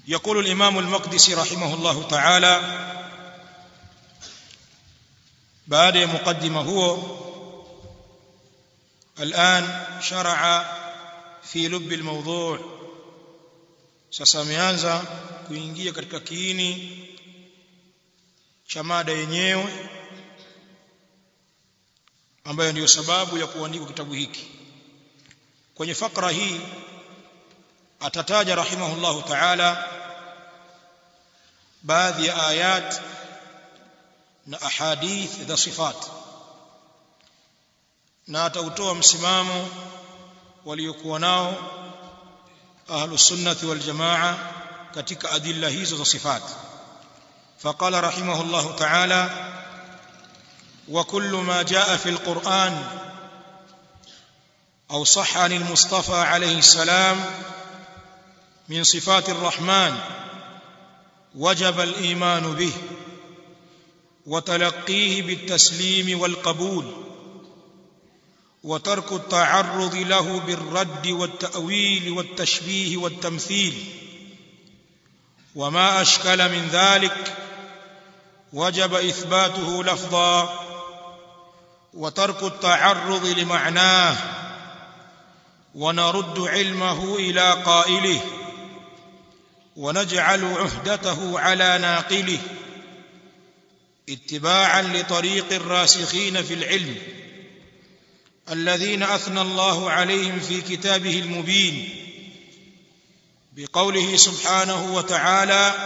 يقول الإمام المقدسي رحمه الله تعالى بعد مقدمة هو الآن شرع في لب الموضوع sasa ameanza kuingia katika kiini cha mada yenyewe ambayo ndiyo sababu ya kuandikwa kitabu hiki kwenye fakra hii atataja rahimahullahu ta'ala baadhi ya ayat na ahadith za sifat na atautoa msimamo waliokuwa nao ahlus sunnati wal jamaa katika adilla hizo za sifat فقال رحمه الله تعالى وكل ما جاء في القرآن أو صح عن المصطفى عليه السلام من صفات الرحمن وجب الإيمان به وتلقيه بالتسليم والقبول وترك التعرض له بالرد والتأويل والتشبيه والتمثيل وما أشكل من ذلك وجب إثباته لفظا وترك التعرض لمعناه ونرد علمه إلى قائله ونجعل عهدته على ناقله اتباعا لطريق الراسخين في العلم الذين أثنى الله عليهم في كتابه المبين بقوله سبحانه وتعالى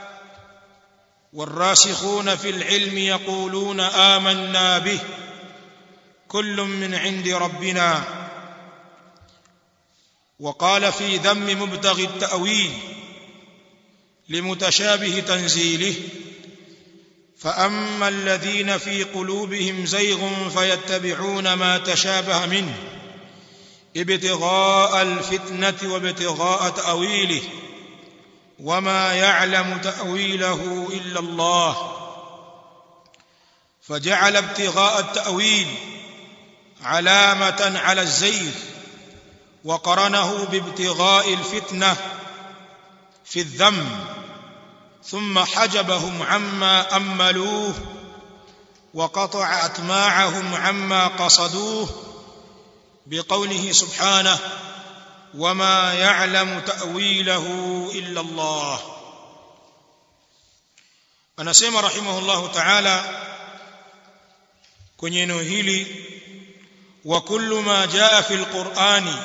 والراسخون في العلم يقولون آمنا به كل من عند ربنا وقال في ذم مبتغي التأويل لمتشابه تنزيله فأما الذين في قلوبهم زيغ فيتبعون ما تشابه منه ابتغاء الفتنة وابتغاء تأويله وما يعلم تأويله إلا الله فجعل ابتغاء التأويل علامة على الزيغ وقرنه بابتغاء الفتنة في الذم ثم حجبهم عما أملوه وقطع أتماعهم عما قصدوه بقوله سبحانه وما يعلم تأويله إلا الله anasema rahimahullahu ta'ala kwenye eneo hili wa kullu ma jaa fil qur'ani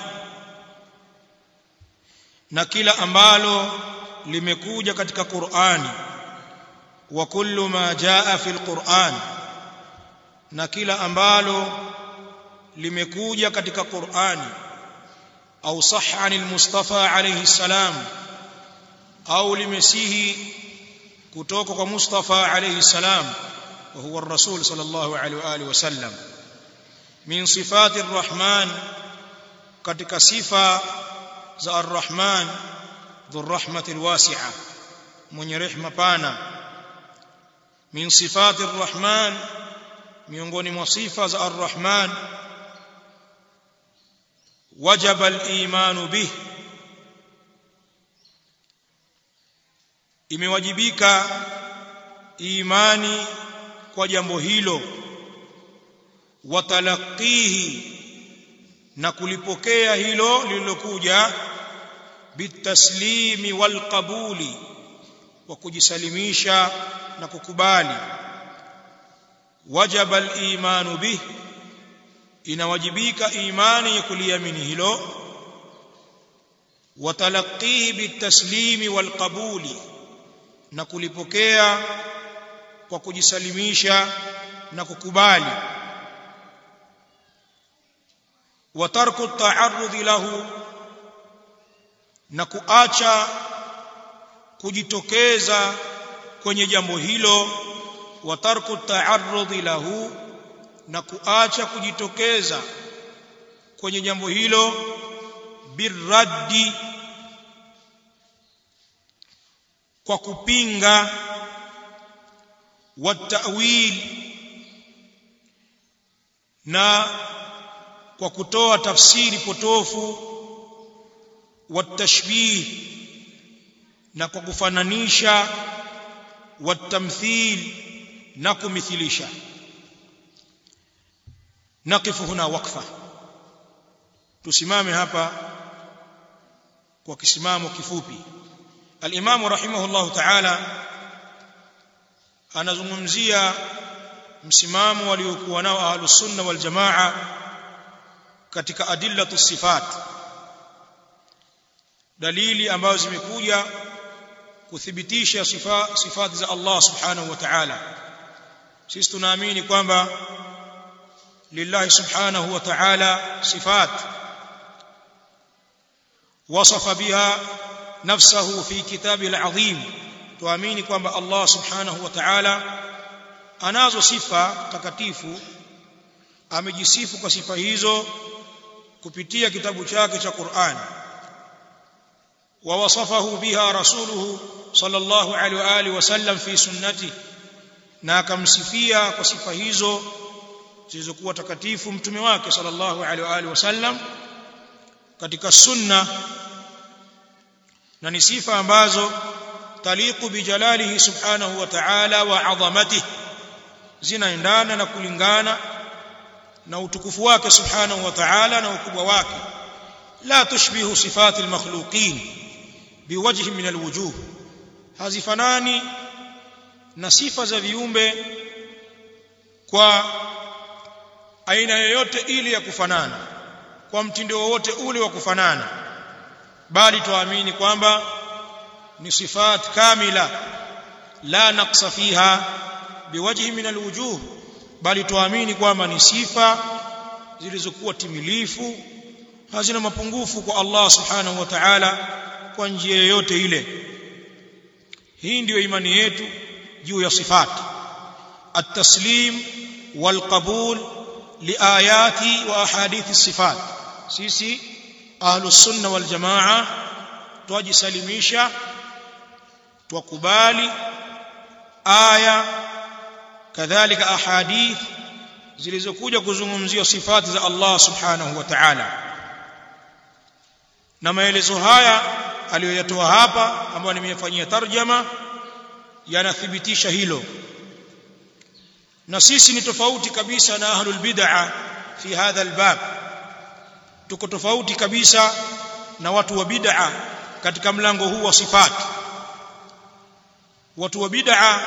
na kila ambalo limekuja katika Qur'ani wa kullu ma jaa fil Qur'an na kila ambalo limekuja katika Qur'ani au sahha anil Mustafa alayhi salam au limesihi kutoka kwa Mustafa alayhi salam wa huwa ar-rasul sallallahu alayhi wa alihi wasallam min sifati ar-rahman katika sifa za ar-rahman ذو الرحمة الواسعة من رحمة بانا من صفات الرحمن miongoni mwa sifa za ar-Rahman wajaba al-iman bih imewajibika imani kwa jambo hilo watalaqihi na kulipokea hilo lililokuja bitaslimi walqabuli wa kujisalimisha na kukubali wajaba al-imanu bih inawajibika imani ya kuliamini hilo watalaqihi bitaslimi walqabuli na kulipokea kwa kujisalimisha na kukubali wa tarku at-ta'arrud lahu na kuacha kujitokeza kwenye jambo hilo wa tarku ta'arrud lahu na kuacha kujitokeza kwenye jambo hilo birraddi kwa kupinga watawil na kwa kutoa tafsiri potofu watashbih na kwa kufananisha watamthil na kumithilisha naqifu huna wakfa tusimame hapa kwa kisimamo kifupi al-Imam rahimahullah ta'ala anazungumzia msimamo waliokuwa nao ahlus sunna wal jamaa katika adillatu sifat dalili ambazo zimekuja kuthibitisha sifa sifati za Allah subhanahu wa ta'ala sisi tunaamini kwamba lillahi subhanahu wa ta'ala sifat wasafa biha nafsahu fi kitabihi alazim tuamini kwamba Allah subhanahu wa ta'ala anazo sifa takatifu amejisifu kwa sifa hizo kupitia kitabu chake cha Qur'an wa wasafahu biha rasuluhu sallallahu alaihi wa alihi wasallam fi sunnati na akamsifia kwa sifa hizo zilizokuwa takatifu mtume wake sallallahu alaihi wa alihi wasallam katika sunna na ni sifa ambazo taliqu bijalalihi subhanahu wa ta'ala wa 'azamatihi zinaendana na kulingana na utukufu wake subhanahu wa ta'ala na ukubwa wake la tushbihu sifati almakhluqin biwajhi min alwujuh hazifanani na sifa za viumbe kwa aina yoyote ile ya kufanana kwa mtindo wowote ule wa kufanana bali tuamini kwamba ni sifat kamila la naqsa fiha biwajhi min alwujuh bali tuamini kwamba ni sifa zilizokuwa timilifu hazina mapungufu kwa Allah subhanahu wa ta'ala kwa njia yoyote ile hii ndiyo imani yetu juu ya sifat at-taslim wal-qabul liayati wa ahadithi sifat sisi ahlus sunna wal jamaa twajisalimisha twakubali aya kadhalika ahadith zilizokuja kuzungumzia sifati za Allah subhanahu wa ta'ala na maelezo haya aliyoyatoa hapa ambayo nimeyafanyia tarjama yanathibitisha hilo na sisi ni tofauti kabisa na ahlul bid'a fi hadha albab tuko tofauti kabisa na watu wa bid'a katika mlango huu wa sifati watu wa bid'a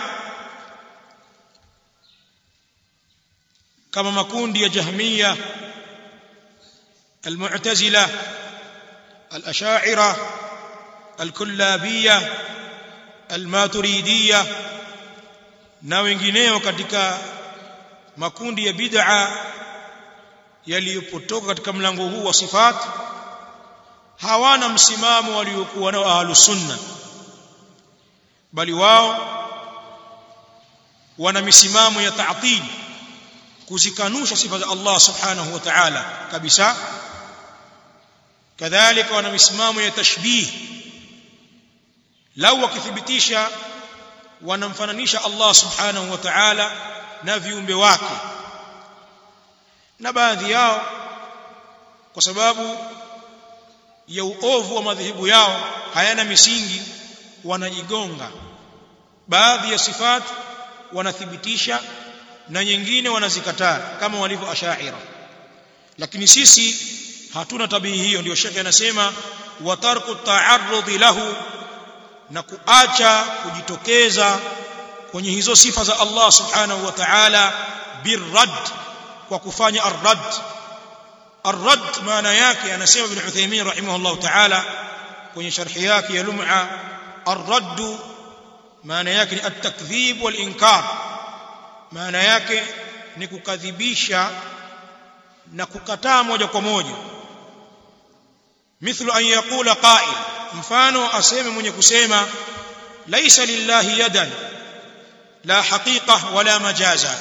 kama makundi ya jahmiya almu'tazila الاشاعره الكلابيه الماتريديه na wengineo katika makundi ya bid'a yaliyopotoka katika mlango huu wa sifat hawana msimamo waliokuwa nao ahlus sunna bali wao wana misimamo ya ta'til kuzikanusha sifa za Allah subhanahu wa ta'ala kabisa kadhalika wana misimamo ya tashbih lau wakithibitisha wanamfananisha Allah subhanahu wa ta'ala na viumbe wake na baadhi yao kwa sababu ya uovu wa madhehebu yao hayana misingi wanajigonga baadhi ya sifat wanathibitisha na nyingine wanazikataa kama walivyo ashaira lakini sisi hatuna tabia hiyo ndio shekhe anasema wa tarku ta'arrud lahu na kuacha kujitokeza kwenye hizo sifa za Allah subhanahu wa ta'ala birrad kwa kufanya arrad arrad maana yake anasema ibn Uthaymeen rahimahullah ta'ala kwenye sharhi yake ya lum'a arrad maana yake ni at-takdhib wal inkar maana yake ni kukadhibisha na kukataa moja kwa moja mithlu an yaqula qa'il mfano aseme mwenye kusema laisa lillahi yadan la haqiqa wala majaza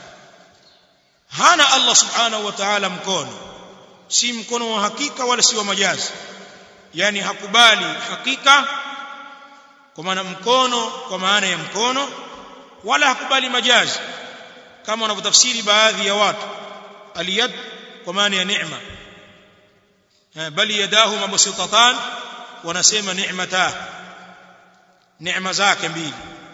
hana Allah subhanahu wa ta'ala mkono si mkono wa hakika wala si wa majazi yani hakubali hakika kwa maana mkono kwa maana ya mkono wala hakubali majazi kama wanavyotafsiri baadhi ya watu aliyad kwa maana ya neema bali yadahu mabsutatan wanasema ni'mata neema zake mbili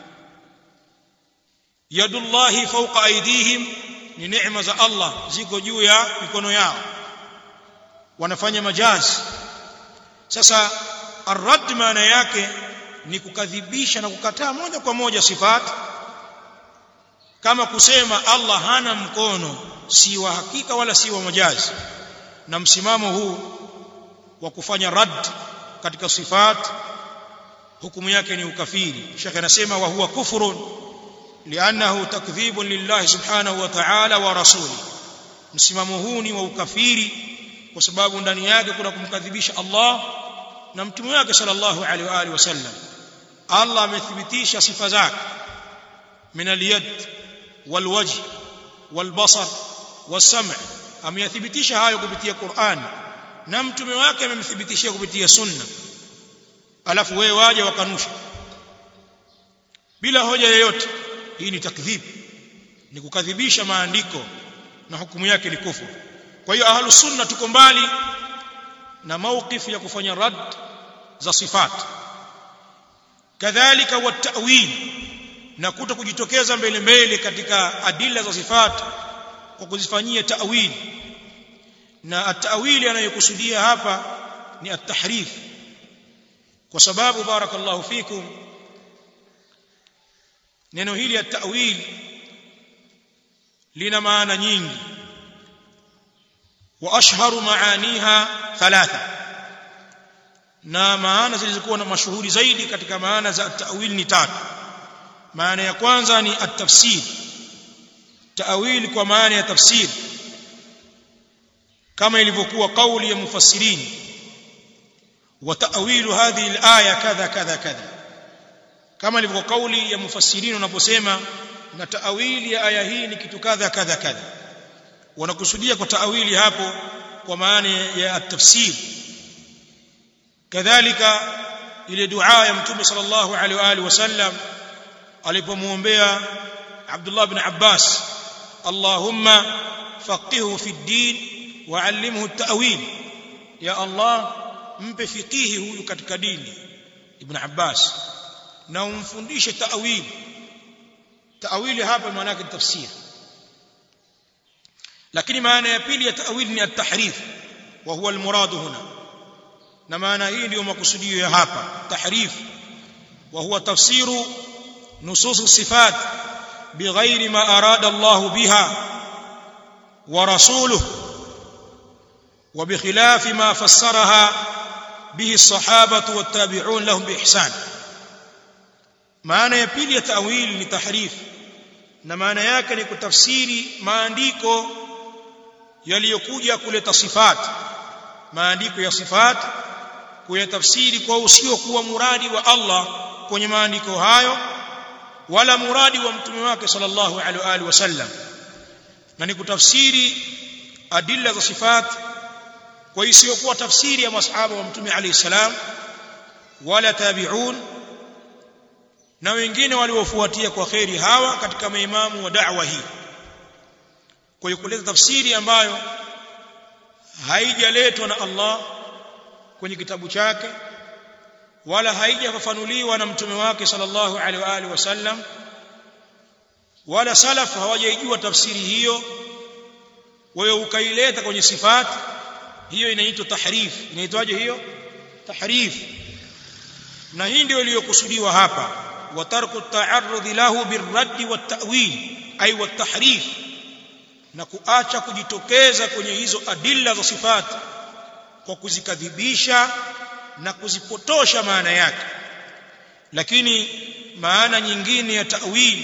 yadullahi fawqa aydihim ni neema za Allah ziko juu ya mikono yao wanafanya majazi sasa arrad maana yake ni kukadhibisha na kukataa moja kwa moja sifat kama kusema Allah hana mkono si wa hakika wala si wa majazi na msimamo huu wa kufanya rad katika sifat hukumu yake ni ukafiri shekhe anasema wa huwa kufrun li'annahu takdhibun lillahi subhanahu wa ta'ala wa rasuli msimamo huu ni wa ukafiri kwa sababu ndani yake kuna kumkadhibisha Allah na mtume wake sallallahu alaihi wa alihi wasallam Allah amethibitisha sifa zake min al-yad wal-wajh wal-basar was-sam' ameyathibitisha hayo kupitia Qur'an na mtume wake amemthibitishia kupitia sunna alafu wewe waje wakanusha bila hoja yoyote hii ni takdhib ni kukadhibisha maandiko na hukumu yake ni kufuru kwa hiyo ahlus sunna tuko mbali na mawqif ya kufanya rad za sifat kadhalika wa ta'wil na kuto kujitokeza mbele mbele katika adila za sifat kwa kuzifanyia ta'wil na at-ta'wili anayokusudia hapa ni at-tahrif kwa sababu barakallahu fikum neno hili at-ta'wil lina maana nyingi wa ashharu maaniha thalatha na maana zilizokuwa na mashuhuri zaidi katika maana za at-ta'wil ni tatu maana ya kwanza ni at-tafsir ta'wil kwa maana ya tafsir kama ilivyokuwa kauli ya mufassirin wa ta'wilu hadhihi al-aya kadha kadha kadha kama ilivyokuwa kauli ya mufassirin wanaposema na ta'wili ya aya hii ni kitu kadha kadha kadha wanakusudia kwa ta'wili hapo kwa maana ya at-tafsir kadhalika ile dua ya mtume sallallahu alaihi wa alihi wasallam alipomuombea Abdullah ibn Abbas Allahumma faqihu fi ad-din wa'allimhu at-ta'wil ya Allah mpe fikihi huyu katika dini ibn Abbas na umfundishe ta'wil ta'wili hapa maana yake tafsir lakini maana ya pili ya ta'wil ni at-tahrif wa huwa al-murad huna na maana hii ndio makusudio ya hapa tahrif wa huwa tafsiru nusus sifat bighairi ma arada Allah biha wa rasuluhu وبخلاف ما فسرها به الصحابة والتابعون لهم بإحسان maana ya pili ya tawili ni tahrif na maana yake ni kutafsiri maandiko yaliyokuja kuleta sifat maandiko ya sifat kuyatafsiri kwa usiokuwa muradi wa Allah kwenye maandiko hayo wala muradi wa mtume wake sallallahu alaihi wasallam na ni kutafsiri adilla za sifat kwa isiyokuwa tafsiri ya masahaba wa mtume alayhi salam wala tabi'un na wengine waliofuatia kwa kheri hawa katika maimamu wa da'wa hii kwa hiyo kuleta tafsiri ambayo haijaletwa na Allah kwenye kitabu chake wala haijafafanuliwa na mtume wake sallallahu alaihi wa alihi wasallam wala salaf hawajaijua tafsiri hiyo wewe ukaileta kwenye sifati hiyo inaitwa tahrif inaitwaje hiyo tahrif na hii ndio iliyokusudiwa hapa wa tarku ta'arrud lahu birradd wat-ta'wil ay wat-tahrif na kuacha kujitokeza kwenye hizo adilla za sifat kwa kuzikadhibisha na kuzipotosha maana yake lakini maana nyingine ya ta'wil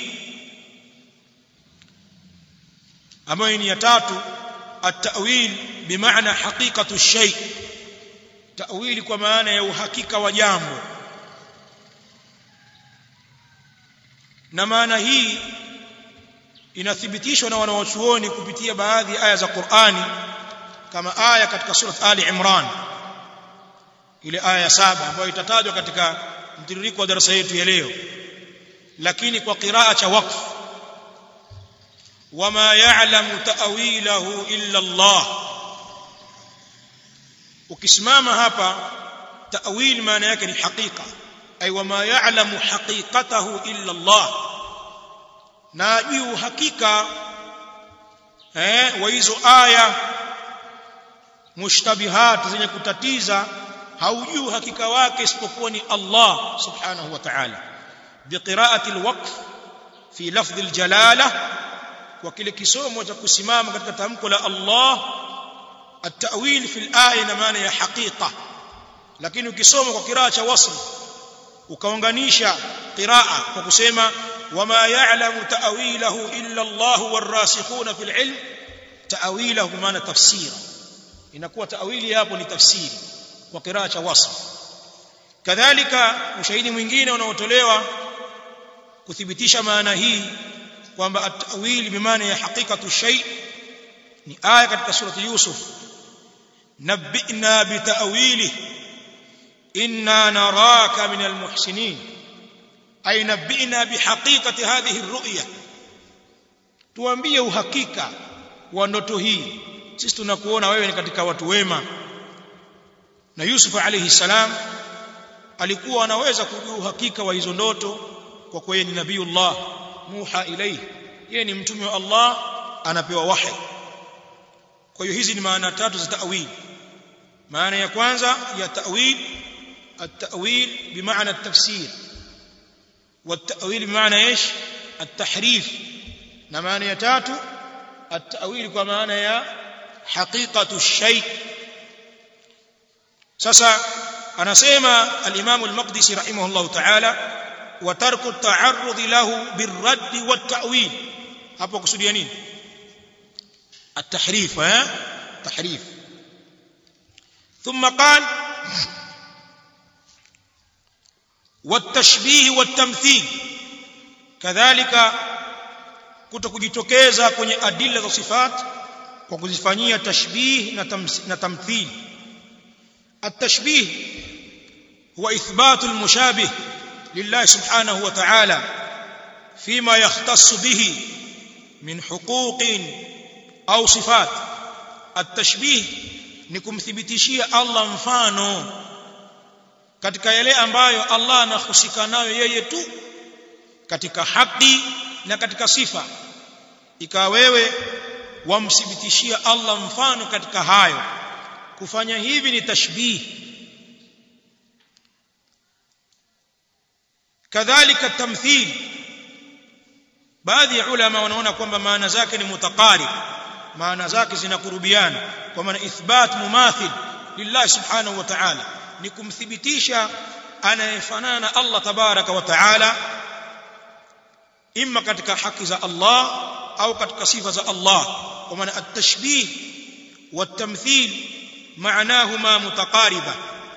ambayo ni ya tatu at-ta'wil bimaana haqiqatu shay ta'wili kwa maana ya uhakika wa jambo na maana hii inathibitishwa na wanawachuoni kupitia baadhi ya aya za Qur'ani kama aya katika surat Ali Imran ile aya ya saba ambayo itatajwa katika mtiririko wa darasa yetu ya leo lakini kwa qiraa cha waqf wama ya'lamu ta'wilahu illa Allah ukisimama hapa ta'wil maana yake ni hakika ay wama ya'lamu haqiqatahu illa Allah na juu hakika eh wa hizo aya mushtabihat zenye kutatiza haujui hakika wake isipokuwa ni Allah subhanahu wa ta'ala biqira'ati alwaqf fi lafdh aljalala kwa kile kisomo cha kusimama katika tamko la Allah at-ta'wil fi al-aya na maana ya haqiqa lakini ukisoma kwa kiraa cha wasl ukaunganisha qiraa kwa kusema wama ya'lamu ta'wilahu illa Allah warasikhuna fil ilm ta'wilahu maana tafsira inakuwa ta'wili hapo ni tafsiri kwa kiraa cha wasl kadhalika ushahidi mwingine unaotolewa kuthibitisha maana hii kwamba at-ta'wil bimaana ya haqiqatu shay ni aya katika surati Yusuf nabbi'na bita'wilihi inna naraka min almuhsinin ay nabbi'na bihaqiqati hadhihi arru'ya tuambie uhakika wa ndoto hii sisi tunakuona wewe ni katika watu wema na Yusuf alayhi salam alikuwa anaweza kujua uhakika wa hizo ndoto kwa kuwa ni nabiiullah muha ilayhi yeye ni mtume wa Allah anapewa wahi kwa hiyo hizi ni maana tatu za ta'wil maana ya kwanza ya ta'wil التأويل بمعنى التفسير والتأويل بمعنى ايش التحريف نمانية تاتو التأويل بمعنى يا حقيقة الشيء سسا أنا سيما الإمام المقدسي رحمه الله تعالى وترك التعرض له بالرد والتأويل hapo kusudia nini التحريف ها تحريف ثم قال والتشبيه والتمثيل كذلك kutokujitokeza kwenye adilla za sifat kwa kuzifanyia tashbih na tamthil التشبيه هو إثبات المشابه لله سبحانه وتعالى فيما يختص به من حقوق أو صفات التشبيه نكم ثبتشيه الله mfano katika yale ambayo Allah anahusika nayo yeye tu katika haki na katika sifa ikawa wewe wamthibitishia Allah mfano katika hayo kufanya hivi ni tashbih kadhalika tamthil baadhi ya ulama wanaona kwamba maana zake ni mutaqarib maana zake zinakurubiana kwa maana ithbat mumathil lillahi subhanahu wa ta'ala ni kumthibitisha anayefanana na Allah tabaraka wa taala imma katika haki za Allah au katika sifa za Allah kwa maana at-tashbih wat-tamthil maanahuma mutaqariba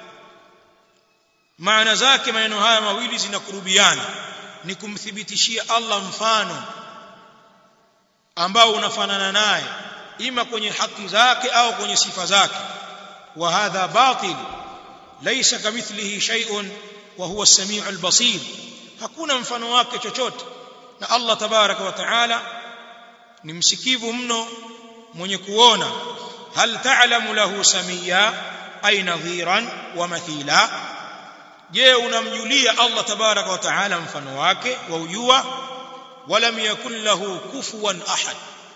maana zake maneno haya mawili zinakurubiana ni kumthibitishia Allah mfano ambao unafanana naye ima kwenye haki zake au kwenye sifa zake wa hadha batil ليس كمثله شيء وهو السميع البصير hakuna mfano wake chochote na Allah tabaraka wa taala ni msikivu mno mwenye kuona hal ta'lamu lahu samia ay nadhiran wa mathila je unamjulia Allah tabaraka wa taala mfano wake wa ujua walam yakul lahu kufuwan ahad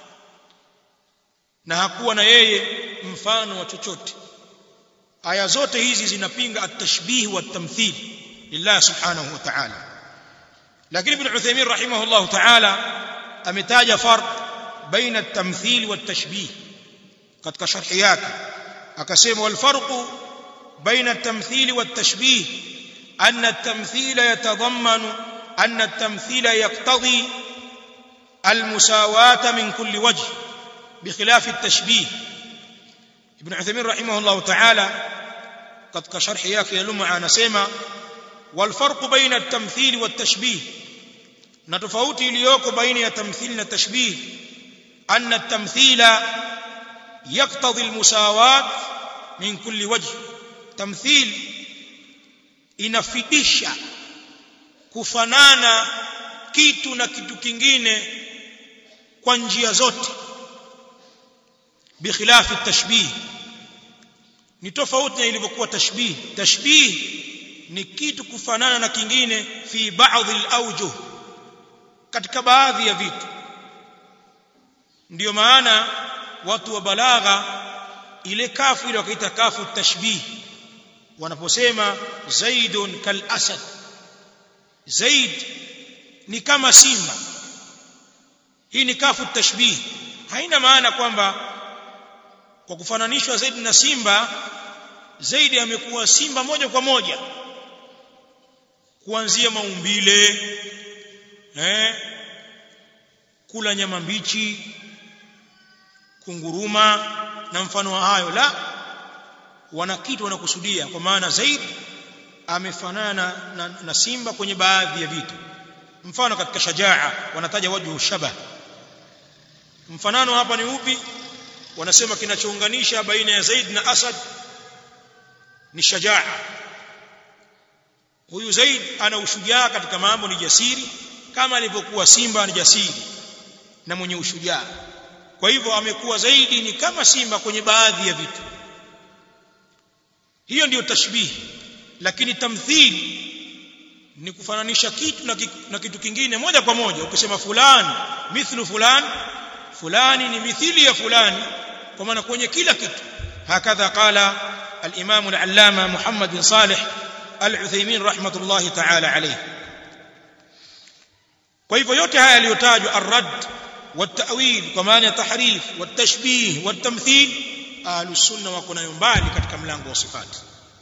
na hakuwa na yeye mfano wa chochote aya zote hizi zinapinga at-tashbih wa at-tamthil lillah subhanahu wa ta'ala lakini ibn Uthaymeen rahimahullah ta'ala ametaja farq baina at-tamthil wa at-tashbih katika sharhi yake akasema wal farqu baina at-tamthil wa at-tashbih anna at-tamthil yatadammanu anna at-tamthil yaqtadi المساواة من كل وجه بخلاف التشبيه ابن عثيمين رحمه الله تعالى katika sharhi yake ya Lum'a anasema wal farq baina at-tamthil wa at-tashbih na tofauti iliyoko baina ya tamthil na tashbih anna at-tamthila yaqtadi al-musawat min kulli wajh tamthil inafidisha kufanana kitu na kitu kingine kwa njia zote bikhilafi at-tashbih ni tofauti na ilivyokuwa tashbih tashbih ni kitu kufanana na kingine fi baadhi al-awjuh katika baadhi ya vitu ndiyo maana watu wa balagha ile kafu ile wakaita kafu tashbih wanaposema zaidun kal asad zaid ni kama simba hii ni kafu tashbih haina maana kwamba kwa kufananishwa zaidi na simba zaidi amekuwa simba moja kwa moja kuanzia maumbile eh kula nyama mbichi kunguruma na mfano wa hayo la wana kitu wanakusudia kwa maana zaidi amefanana na, na, na simba kwenye baadhi ya vitu mfano katika shajaa wanataja wajhu shabah mfanano hapa ni upi wanasema kinachounganisha baina ya Zaid na Asad ni shajaa huyu Zaid ana ushujaa katika mambo ni jasiri kama alivyokuwa simba ni jasiri na mwenye ushujaa kwa hivyo amekuwa zaidi ni kama simba kwenye baadhi ya vitu hiyo ndiyo tashbihi lakini tamthil ni kufananisha kitu na, na kitu kingine moja kwa moja ukisema fulani mithlu fulani fulani ni mithili ya fulani kwa maana kwenye kila kitu hakadha qala al-imam al-allama Muhammad bin Salih al-Uthaymeen rahmatullahi ta'ala alayhi kwa hivyo yote haya yaliyotajwa ar-radd والتأويل kwa maana ya tahrif والتشبيه والتمثيل ahlus sunna wako nayo mbali katika mlango wa sifati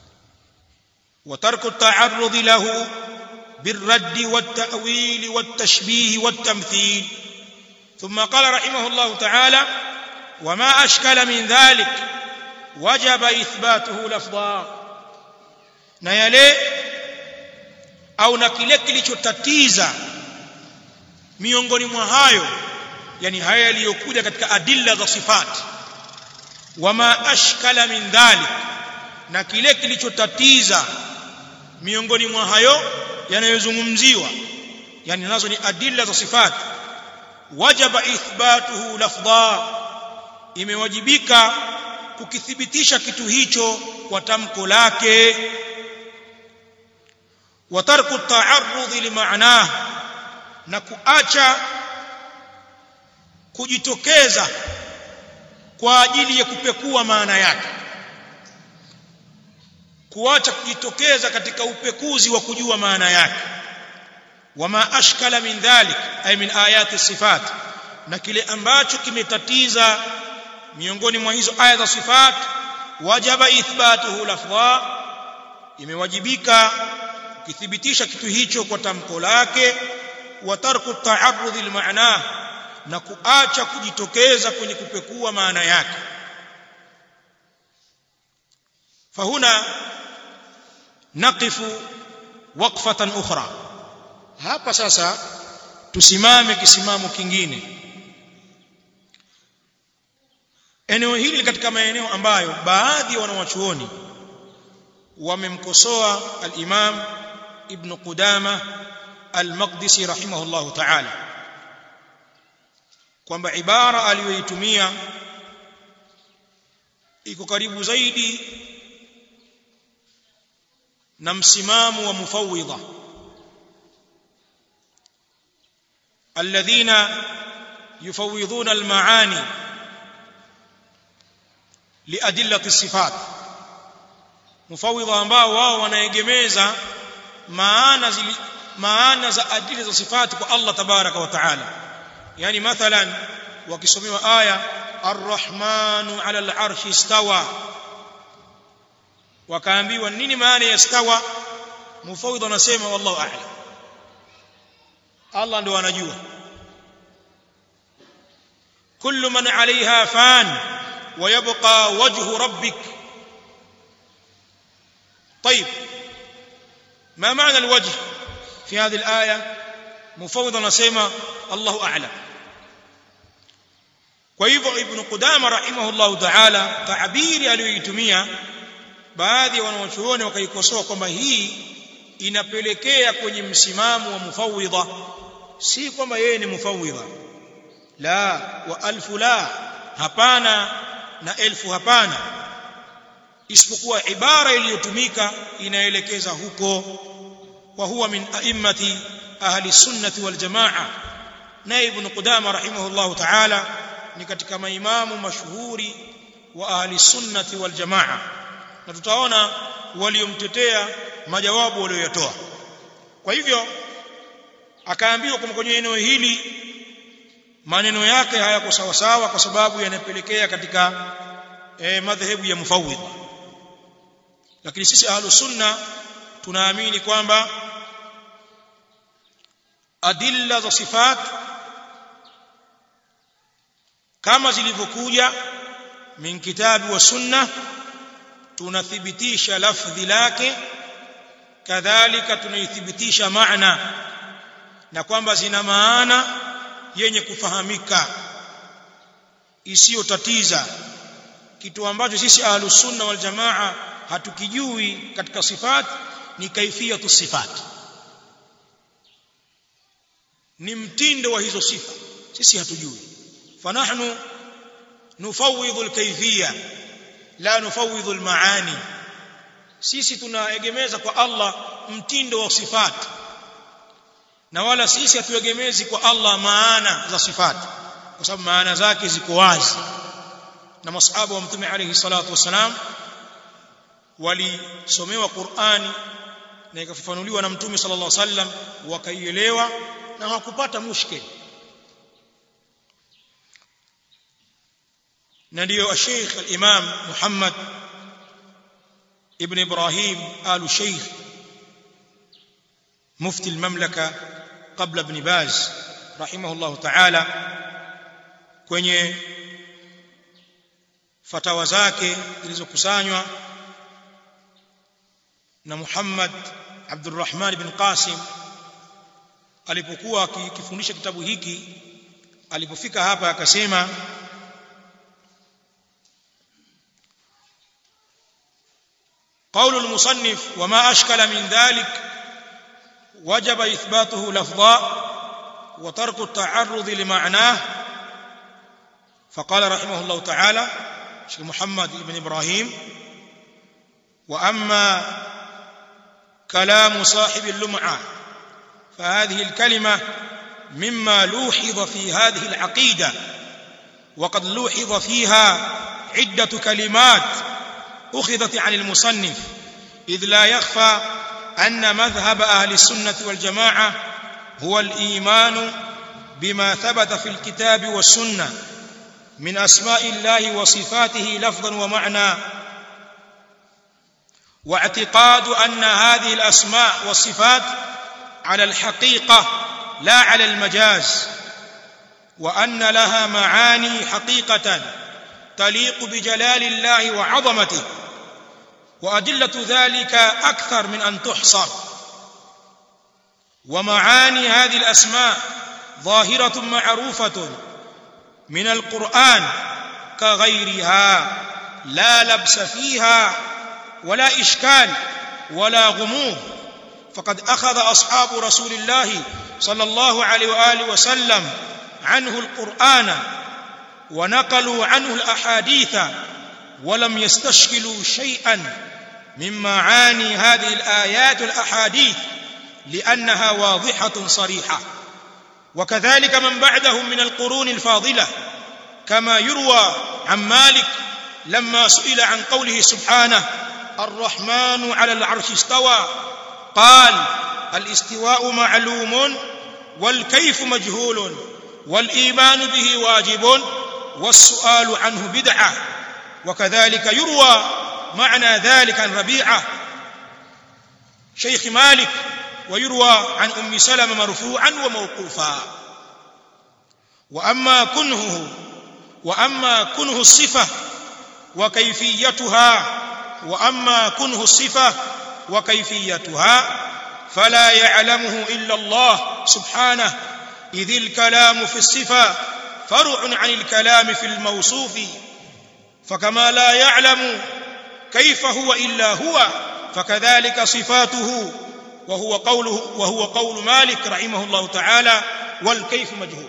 وترك التعرض له بالرد والتأويل والتشبيه والتمثيل ثم قال رحمه الله تعالى وما أشكل من ذلك وجب إثباته لفظا na yale au na kile kilichotatiza miongoni mwa hayo yani haya yaliyokuja katika adilla za sifati wama ashkala min dhalik na kile kilichotatiza miongoni mwa hayo yanayozungumziwa yani nazo ni adilla za sifati wajaba ithbatuhu lafdha imewajibika kukithibitisha kitu hicho kwa tamko lake wa tarku ta'arrudhi limaanah na kuacha kujitokeza kwa ajili ya kupekua maana yake kuacha kujitokeza katika upekuzi wa kujua maana yake wama ashkala min dhalik ay min ayati sifat na kile ambacho kimetatiza miongoni mwa hizo aya za sifat wajaba ithbatuhu lafdha imewajibika kukithibitisha kitu hicho kwa tamko lake wa tarku ta'arrudh limaana na kuacha kujitokeza kwenye kupekua maana yake fahuna naqifu waqfatan ukhra hapa sasa tusimame kisimamo kingine eneo hili katika maeneo ambayo baadhi ya wanawachuoni wamemkosoa al-Imam Ibn Qudama al-Maqdisi rahimahullahu ta'ala kwamba ibara aliyoitumia iko karibu zaidi na msimamo wa mufawwidha alladhina yufawwidhuna al-maani liadillati sifat mufawwidha ambao wao wanaegemeza maana zili, maana za adili za sifati kwa Allah tabaraka wa taala yani mathalan wakisomewa aya arrahmanu ala al-arshi istawa wakaambiwa nini maana ya istawa mufawwidha anasema wallahu a'lam Allah ndio anajua kullu man 'alayha fan ويبقى وجه ربك طيب ما معنى الوجه في هذه الآية مفوضا نسيما الله أعلم وإذا ابن قدامة رحمه الله تعالى تعبير aliyoitumia baadhi ya wanawachuoni wakaikosoa kwamba hii inapelekea kwenye msimamo wa mufawidha si kwamba yeye ni mufawidha la wa alfu la hapana na elfu hapana isipokuwa ibara iliyotumika inaelekeza huko wa huwa min a'immati ahli sunnati wal jamaa na ibn qudama rahimahullah ta'ala ni katika maimamu mashuhuri wa ahli sunnati wal jamaa na tutaona waliomtetea majawabu walioyatoa kwa hivyo akaambiwa kwamba kwenye eneo hili maneno yake hayako sawa sawa kwa sababu yanapelekea katika e, madhehebu ya mufawwidha lakini sisi ahlu sunna tunaamini kwamba adilla za sifat kama zilivyokuja min kitabi wa sunna tunathibitisha lafdhi lake kadhalika tunaithibitisha maana na kwamba zina maana yenye kufahamika isiyotatiza kitu ambacho sisi ahlus sunna wal jamaa hatukijui katika sifat ni kaifiyatu sifat ni mtindo wa hizo sifa sisi hatujui fanahnu nufawidhu alkayfiyya la nufawidhu almaani sisi tunaegemeza kwa Allah mtindo wa sifat na wala sisi hatuegemezi kwa Allah maana za sifat kwa sababu maana zake ziko wazi na masahaba wa mtume alayhi salatu wasalam walisomewa Qur'ani na ikafafanuliwa na mtume sallallahu alaihi wasallam wakaielewa na hawakupata mushkil na ndio Sheikh al-Imam Muhammad ibn Ibrahim al-Sheikh mufti al-mamlaka qabla ibn Baz rahimahullah ta'ala kwenye fatawa zake zilizokusanywa na Muhammad Abdurrahman ibn Qasim alipokuwa akifundisha kitabu hiki alipofika hapa akasema قول المصنف وما أشكل من ذلك وجب إثباته لفظا وترك التعرض لمعناه فقال رحمه الله تعالى شيخ محمد بن إبراهيم وأما كلام صاحب اللمعة فهذه الكلمة مما لوحظ في هذه العقيدة وقد لوحظ فيها عدة كلمات أخذت عن المصنف إذ لا يخفى أن مذهب أهل السنة والجماعة هو الإيمان بما ثبت في الكتاب والسنة من أسماء الله وصفاته لفظا ومعنى واعتقاد أن هذه الأسماء والصفات على الحقيقة لا على المجاز وأن لها معاني حقيقة تليق بجلال الله وعظمته وأدلة ذلك أكثر من أن تحصر ومعاني هذه الأسماء ظاهرة معروفة من القرآن كغيرها لا لبس فيها ولا إشكال ولا غموض فقد أخذ أصحاب رسول الله صلى الله عليه وآله وسلم عنه القرآن ونقلوا عنه الأحاديث ولم يستشكلوا شيئا من معاني هذه الآيات والأحاديث لأنها واضحة صريحة وكذلك من بعدهم من القرون الفاضلة كما يروى عن مالك لما سئل عن قوله سبحانه الرحمن على العرش استوى قال الاستواء معلوم والكيف مجهول والإيمان به واجب والسؤال عنه بدعة وكذلك يروى معنى ذلك عن ربيعة شيخ مالك ويروى عن أم سلمة مرفوعا وموقوفا وأما كنهه وأما كنه الصفة وكيفيتها وأما كنه الصفة وكيفيتها فلا يعلمه إلا الله سبحانه إذ الكلام في الصفة فرع عن الكلام في الموصوف فكما لا يعلم كيف هو إلا هو فكذلك صفاته وهو قوله وهو قول مالك رحمه الله تعالى والكيف مجهول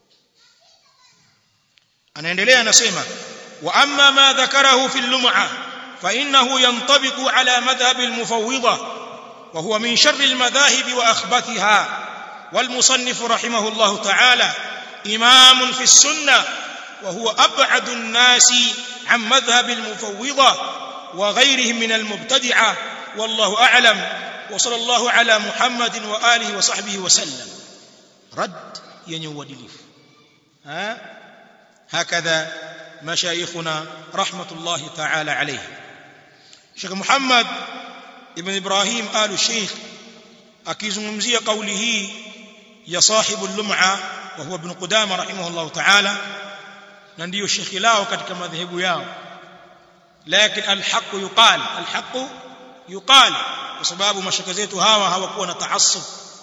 anaendelea anasema wa amma ma dhakarahu fi lum'a فإنه ينطبق على مذهب المفوضة وهو من شر المذاهب وأخبثها والمصنف رحمه الله تعالى إمام في السنة وهو أبعد الناس عن مذهب المفوضة وغيرهم من المبتدعة والله أعلم وصلى الله على محمد وآله وصحبه وسلم رد ينيو دليف ها هكذا مشايخنا رحمة الله تعالى عليه شيخ محمد ابن إبراهيم آل الشيخ akizungumzia kauli hii ya sahibu lum'a wa huwa ibn Qudama rahimahullah ta'ala na ndiyo shekhi lao katika madhehebu yao lakin alhaq yuqal alhaq yuqal kwa sababu mashaka zetu hawa hawakuwa na taassub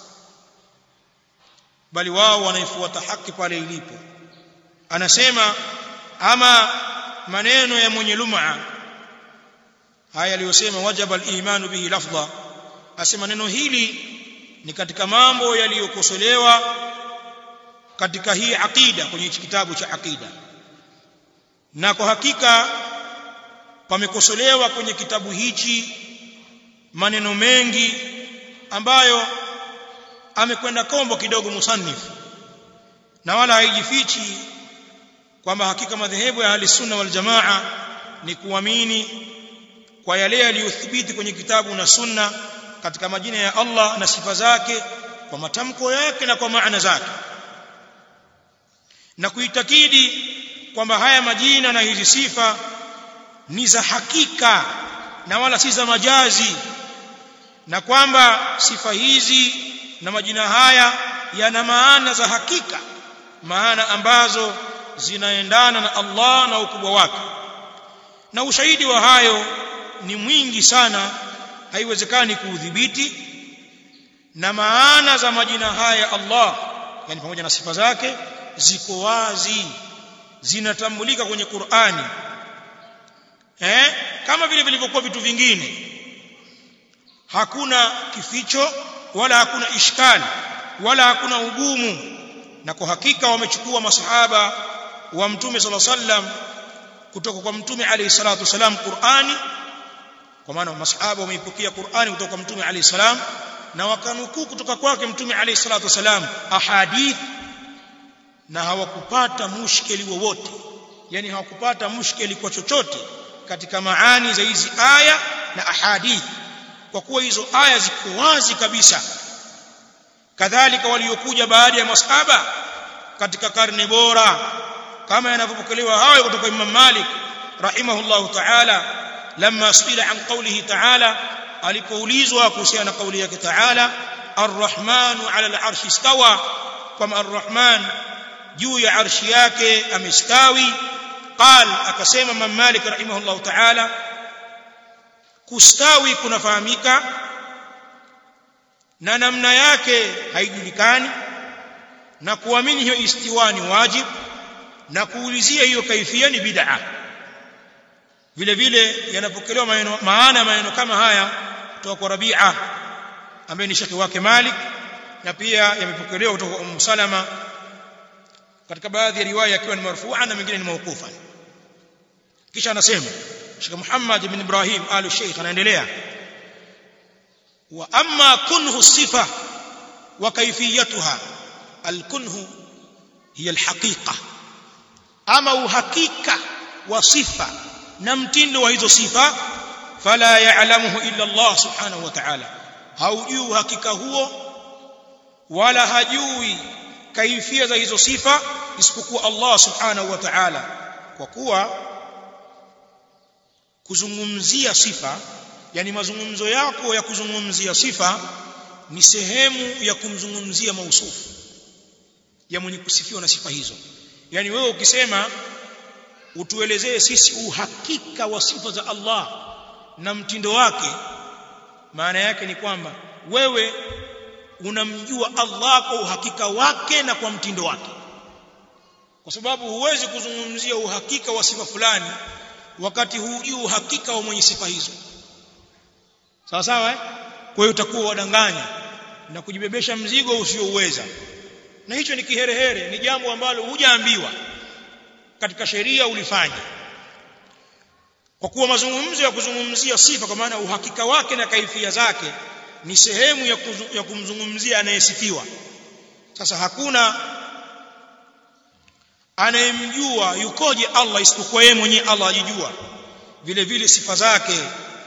bali wao wanaifuata haki pale ilipo anasema ama maneno ya mwenye lum'a haya aliyosema wajaba al-imanu bihi lafdha asema neno hili ni katika mambo yaliyokosolewa katika hii aqida kwenye hichi kitabu cha aqida na kwa hakika pamekosolewa kwenye kitabu hichi maneno mengi ambayo amekwenda kombo kidogo musannif na wala haijifichi kwamba hakika madhehebu ya ahli sunna wal jamaa ni kuamini kwa yale yaliyothibiti kwenye kitabu na sunna katika majina ya Allah na sifa zake kwa matamko yake na kwa maana zake na kuitakidi kwamba haya majina na hizi sifa ni za hakika na wala si za majazi na kwamba sifa hizi na majina haya yana maana za hakika maana ambazo zinaendana na Allah na ukubwa wake na ushahidi wa hayo ni mwingi sana haiwezekani kuudhibiti na maana za majina haya Allah yani pamoja na sifa zake ziko wazi zinatambulika kwenye Qur'ani eh kama vile vilivyokuwa vitu vingine hakuna kificho wala hakuna ishkali wala hakuna ugumu na kwa hakika wamechukua masahaba wa mtume sallallahu alaihi wasallam kutoka kwa mtume alayhi salatu wasalam Qur'ani kwa maana masahaba wameipokea Qur'ani kutoka kwa mtume alayhi salam na wakanukuu kutoka kwake mtume alayhi salatu wasalam ahadith na hawakupata mushkeli wowote yani hawakupata mushkeli kwa chochote katika maani za hizi aya na ahadith kwa kuwa hizo aya ziko wazi kabisa kadhalika waliokuja baada ya masahaba katika karne bora kama yanavyopokelewa hayo kutoka Imam Malik rahimahullahu ta'ala lamma suila an qawlihi ta'ala alipoulizwa kuhusiana na kauli yake ta'ala arrahmanu ala al-arshi istawa kama arrahman juu ya arshi yake amestawi qal akasema Imam Malik rahimahullahu ta'ala kustawi kunafahamika na namna yake haijulikani na kuamini hiyo istiwani wajib na kuulizia hiyo kaifia ni bid'a vile vile yanapokelewa maneno maana maneno kama haya kutoka kwa Rabi'a ambaye ni shekhi wake Malik na pia yamepokelewa kutoka kwa Ummu Salama katika baadhi ya riwaya yakiwa ni marfu'a na mengine ni mawqufa kisha anasema Sheikh Muhammad ibn Ibrahim al-Sheikh anaendelea wa amma kunhu sifa wa kayfiyatuha al-kunhu hiya al-haqiqa ama uhakika wa sifa na mtindo wa hizo sifa fala ya'lamuhu illa Allah subhanahu wa ta'ala haujui uhakika huo wala hajui kaifia za hizo sifa isipokuwa Allah subhanahu wa ta'ala kwa kuwa kuzungumzia sifa yani mazungumzo yako ya kuzungumzia sifa ni sehemu ya kumzungumzia mausufu ya mwenye kusifiwa na sifa hizo yani wewe ukisema utuelezee sisi uhakika wa sifa za Allah na mtindo wake maana yake ni kwamba wewe unamjua Allah kwa uhakika wake na kwa mtindo wake kwa sababu huwezi kuzungumzia uhakika wa sifa fulani wakati hujui uhakika wa mwenye sifa hizo sawa sawa eh? kwa hiyo utakuwa wadanganya na kujibebesha mzigo usiouweza na hicho ni kiherehere ni jambo ambalo hujaambiwa katika sheria ulifanya kwa kuwa mazungumzo ya kuzungumzia sifa kwa maana uhakika wake na kaifia zake ni sehemu ya, kuzu, ya kumzungumzia anayesifiwa sasa hakuna anayemjua yukoje Allah isipokuwa yeye mwenyewe Allah ajijua vile vile sifa zake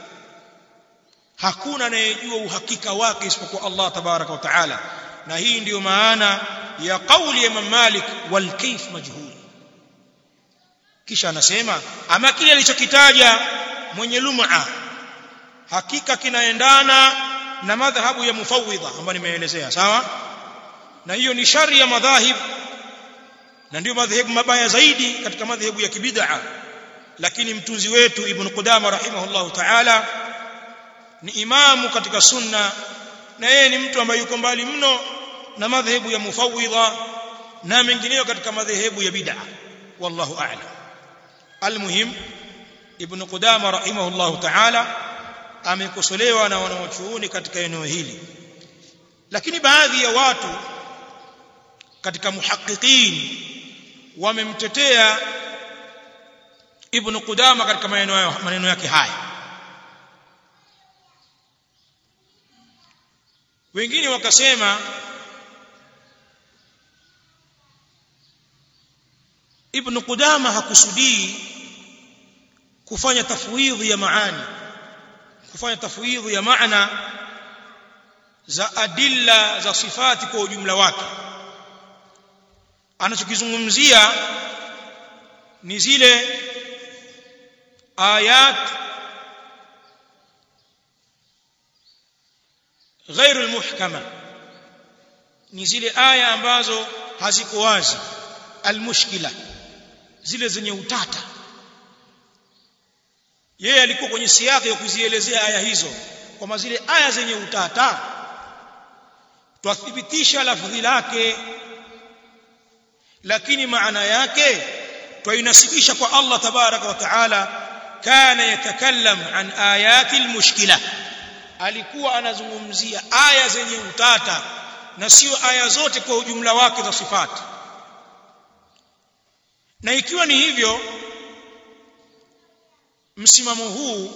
hakuna anayejua uhakika wake isipokuwa Allah tabaraka wa taala na hii ndiyo maana ya kauli ya Imam Malik wal kayf majhul kisha anasema ama kile alichokitaja mwenye lum'a hakika kinaendana na madhhabu ya mufawwidha ambayo nimeelezea sawa na hiyo ni shari ya madhahib na ndio madhehebu mabaya zaidi katika madhehebu ya kibid'a lakini mtunzi wetu ibn Qudama rahimahullahu ta'ala ni imamu katika sunna na yeye ni mtu ambaye yuko mbali mno na madhehebu ya mufawwidha na mengineyo katika madhehebu ya bid'a wallahu a'lam almuhim ibn Qudama rahimahullahu ta'ala amekosolewa na wanawachuoni katika eneo hili lakini baadhi ya watu katika muhaqiqin wamemtetea ibn Qudama katika maneno maneno yake haya wengine wakasema ibn Qudama hakusudii kufanya tafwidhi ya maani kufanya tafwidhi ya maana za adilla za sifati kwa ujumla wake anachokizungumzia ni zile ayat غير المحكمه ni zile aya ambazo haziko wazi almushkila zile zenye utata yeye alikuwa kwenye siaki ya kuzielezea aya hizo kwamba zile aya zenye utata twathibitisha lafdhi lake lakini maana yake twainasibisha kwa Allah tabaraka wa taala kana yatakallam an ayati almushkila alikuwa anazungumzia aya zenye utata na sio aya zote kwa ujumla wake za sifati na ikiwa ni hivyo msimamo huu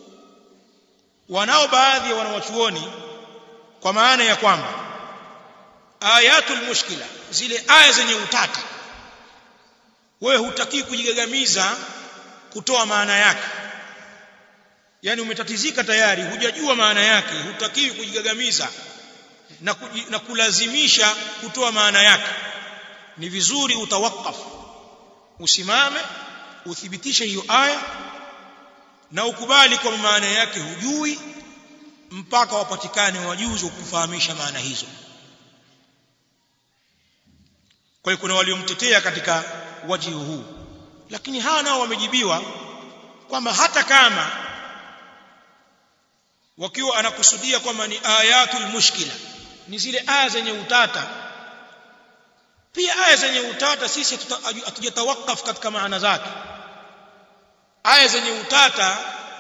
wanao baadhi ya wanawachuoni kwa maana ya kwamba ayatul mushkila zile aya zenye utata wewe hutaki kujigagamiza kutoa maana yake yani umetatizika tayari hujajua maana yake hutakiwi kujigagamiza na, kuji, na kulazimisha kutoa maana yake ni vizuri utawakafu usimame uthibitishe hiyo aya na ukubali kwa maana yake hujui mpaka wapatikane wajuzi kufahamisha maana hizo kwa hiyo kuna waliomtetea katika wajihu huu lakini hawa nao wamejibiwa kwamba hata kama wakiwa anakusudia kwamba ni ayatul mushkila ni zile aya zenye utata pia aya zenye utata sisi hatujatawakaf katika maana zake aya zenye utata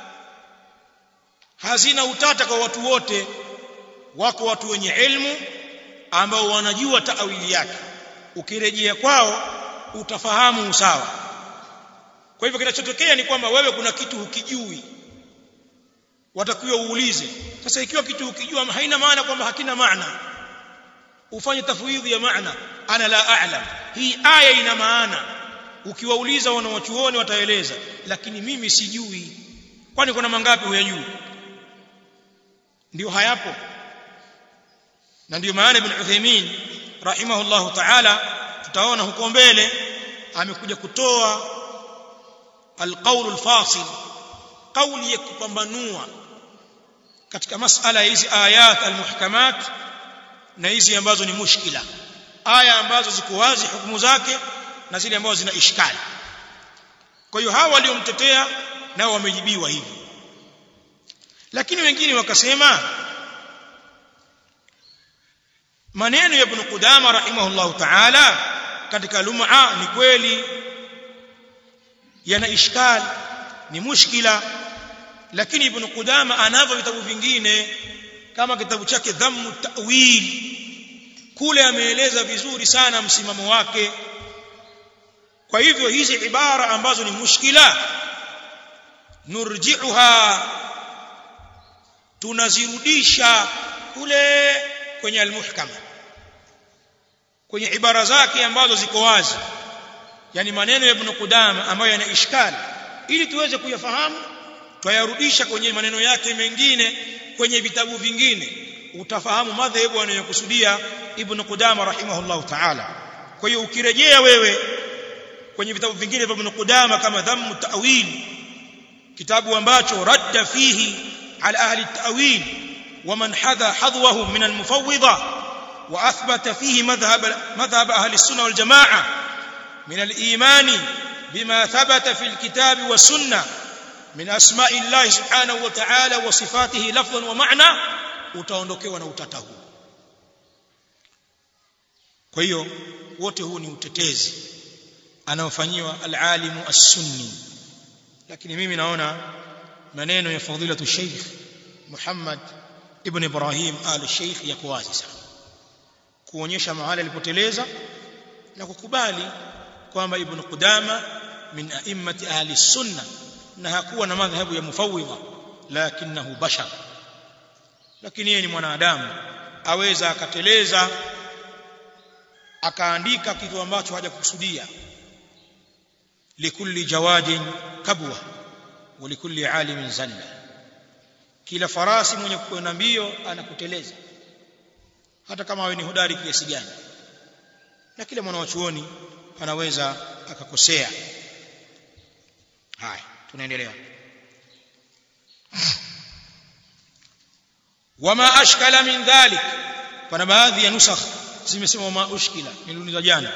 hazina utata kwa watu wote wako watu wenye ilmu ambao wanajua taawili yake ukirejea kwao utafahamu usawa kwa hivyo kinachotokea ni kwamba wewe kuna kitu hukijui watakiwa uulize sasa ikiwa kitu ukijua haina maana kwamba hakina maana ufanye tafwidhi ya maana ana la a'lam hii aya ina maana ukiwauliza wanawachuoni wataeleza lakini mimi sijui kwani kuna mangapi huyajui ndio hayapo na ndio maana ibn Uthaymeen rahimahullahu ta'ala tutaona huko mbele amekuja kutoa alqaul alfasil kauli ya kupambanua katika masala hizi ayat almuhkamat na hizi ambazo ni mushkila aya ambazo ziko wazi hukumu zake na zile ambazo zina ishkali kwa hiyo hawa waliomtetea nao wamejibiwa hivi lakini wengine wakasema maneno ya ibn Qudama rahimahullahu ta'ala katika lum'a ni kweli yana ishkali ni mushkila lakini ibn Qudama anavyo vitabu vingine kama kitabu chake dhammu ta'wil kule ameeleza vizuri sana msimamo wake kwa hivyo hizi ibara ambazo ni mushkila nurji'uha tunazirudisha kule kwenye almuhkam kwenye ibara zake ambazo ziko wazi yani maneno ya ibn Qudama ambayo yana ishkali ili tuweze kuyafahamu twayarudisha kwenye maneno yake mengine kwenye vitabu vingine utafahamu madhehebu anayokusudia ibn Qudama rahimahullahu ta'ala kwa hiyo ukirejea wewe kwenye vitabu vingine vya ibn Qudama kama dhammu ta'wil kitabu ambacho radda fihi ala ahli ta'wil ومن حذا حظوه من المفوضة وأثبت فيه مذهب, مذهب أهل السنة والجماعة من الإيمان بما ثبت في الكتاب والسنة من أسماء الله سبحانه وتعالى وصفاته لفظا ومعنى utaondokewa na utata huu kwa hiyo wote huu ni utetezi anaofanyiwa alalimu as-sunni lakini mimi naona maneno ya fadilatu Sheikh Muhammad ibn Ibrahim al-Sheikh yako wazi sana kuonyesha mahali alipoteleza na kukubali kwamba ibn Qudama min a'immati ahli sunna na hakuwa na madhhabu ya mufawwidha lakinahu bashar lakini yeye ni mwanadamu aweza akateleza akaandika kitu ambacho hajakusudia likulli jawadin kabwa wa likulli alimin zalla kila farasi mwenye kukwenda mbio anakuteleza hata kama awe ni hodari kiasi gani na kila mwanachuoni anaweza akakosea haya tunaendelea wama ashkala min dhalik pana baadhi ya nusakh zimesema wama ushkila niliuliza jana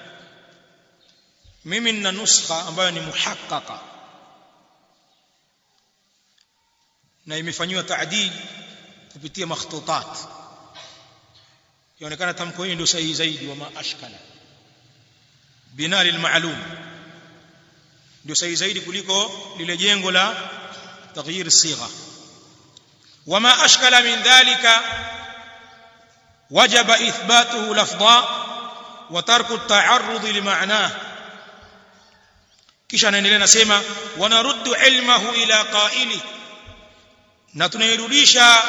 mimi nina nuskha ambayo ni muhaqqaqa na imefanywa taadil kupitia makhtutat yaonekana tamko hili ndio sahihi zaidi wama ashkala bina lilmaalum ndio sahihi zaidi kuliko lile jengo la taghyir sigha وما أشكل من ذلك وجب إثباته لفظا وترك التعرض لمعناه kisha anaendelea nasema wanaruddu ilmahu ila qaili na tunairudisha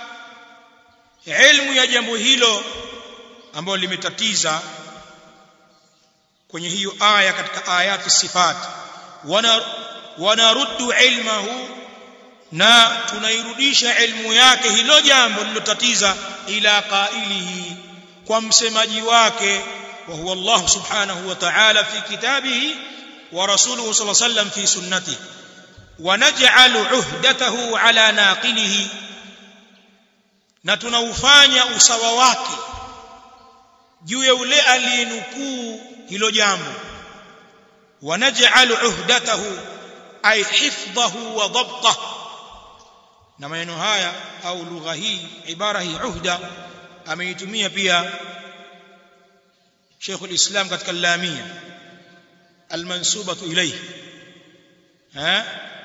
ilmu ya jambo hilo ambalo limetatiza kwenye hiyo aya katika ayati sifat wanaruddu ilmahu na tunairudisha ilmu yake hilo jambo lilotatiza ila qailihi kwa msemaji wake wa huwa Allah subhanahu wa ta'ala fi kitabihi wa rasuluhu sallallahu alayhi wasallam fi sunnatihi wa naj'alu uhdatahu ala naqilihi na tunaufanya usawa wake juu ya ule aliyenukuu hilo jambo wa naj'alu uhdatahu ay hifdhahu wa dhabtahu na maneno haya au lugha hii ibara hii uhda ameitumia pia Sheikh al-Islam katika al-Lamia al-mansubatu ilayhi ha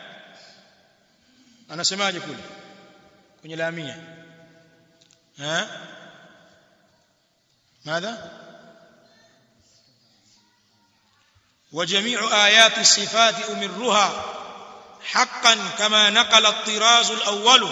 anasemaje kule kwenye Lamia ha ماذا وجميع آيات الصفات أمرها حقا كما نقل الطراز الأول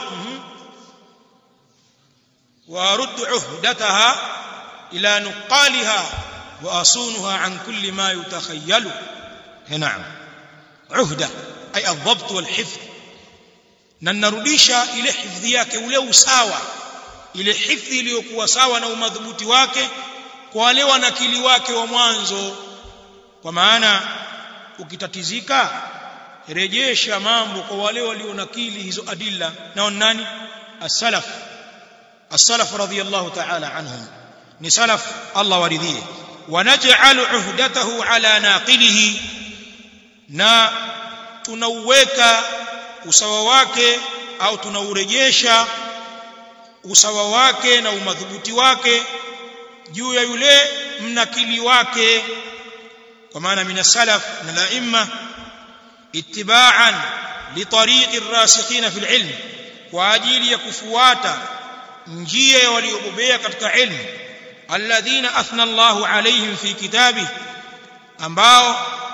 وأرد عهدتها إلى نقالها وأصونها عن كل ما يتخيل نعم عهدة أي الضبط والحفظ ننرudisha ile hifdhi yake ule usawa ile hifdhi iliyokuwa sawa na umadhubuti wake kwa wale wanakili wake wa mwanzo kwa maana ukitatizika rejesha mambo kwa wale walionakili hizo adilla nao nani as-salaf as-salaf radiyallahu ta'ala anhum ni salaf Allah waridhie wanaj'alu uhdatahu ala naqilihi na tunauweka usawa wake au tunaurejesha usawa wake na umadhubuti wake juu ya yule mnakili wake kwa maana min salaf na laimma ittiba'an li tariqi ar-rasikhina fil ilm kwa ajili ya kufuata njia ya waliobobea katika ilmu alladhina athna Allahu alaihim fi kitabi ambao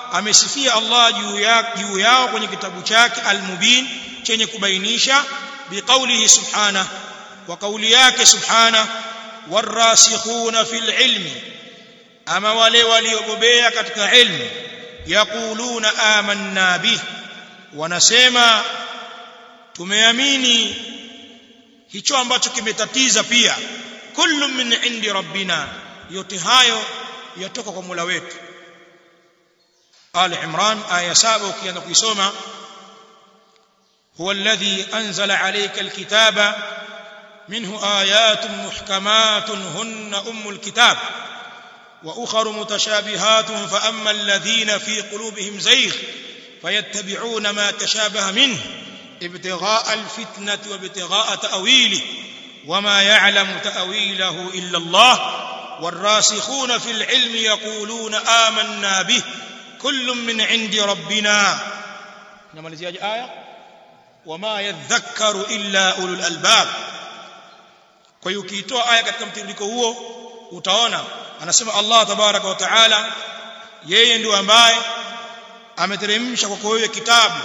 amesifia Allah juu ya juu yao kwenye kitabu chake al-mubin chenye kubainisha biqaulihi subhana wa kauli yake subhana warasikhuna fil ilmi ama wale waliobobea katika ilmu yaquluna amanna bih wanasema tumeamini hicho ambacho kimetatiza pia kullu min indi rabbina yote hayo yatoka kwa Mola wetu Ali Imran aya 7 ukianza kuisoma huwa alladhi anzala alayka alkitaba minhu ayatun muhkamatun hunna ummul kitab واخر متشابهات فاما الذين في قلوبهم زيغ فيتبعون ما تشابه منه ابتغاء الفتنه وابتغاء تاويله وما يعلم تاويله الا الله والراسخون في العلم يقولون آمنا به كل من عند ربنا نمalizia aya وما يذكر الا اولو الالباب kwa hiyo ukiitoa aya katika mtiririko huo utaona anasema Allah tabaraka wa taala yeye ndio ambaye ameteremsha kwako wewe kitabu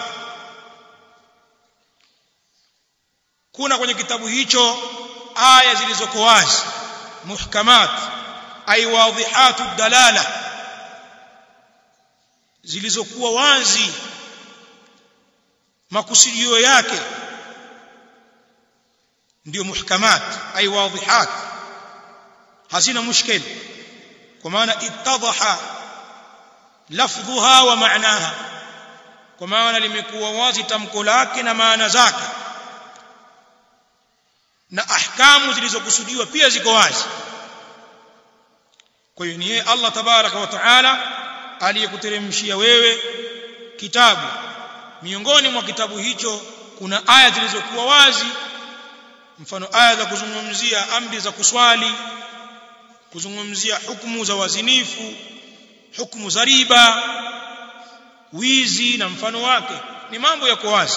kuna kwenye kitabu hicho aya zilizoko wazi muhkamat ay wadhihatu dalala zilizokuwa wazi makusudio yake ndio muhkamat ay wadhihat hazina mushkil kwa maana ittadhaha lafdhuha wa maanaha kwa maana limekuwa wazi tamko lake na maana zake na ahkamu zilizokusudiwa pia ziko wazi kwa hiyo ni yeye Allah tabaraka wa taala aliyekuteremshia wewe kitabu miongoni mwa kitabu hicho kuna aya zilizokuwa wazi mfano aya za kuzungumzia amri za kuswali kuzungumzia hukumu za wazinifu hukumu za riba wizi na mfano wake ni mambo yako wazi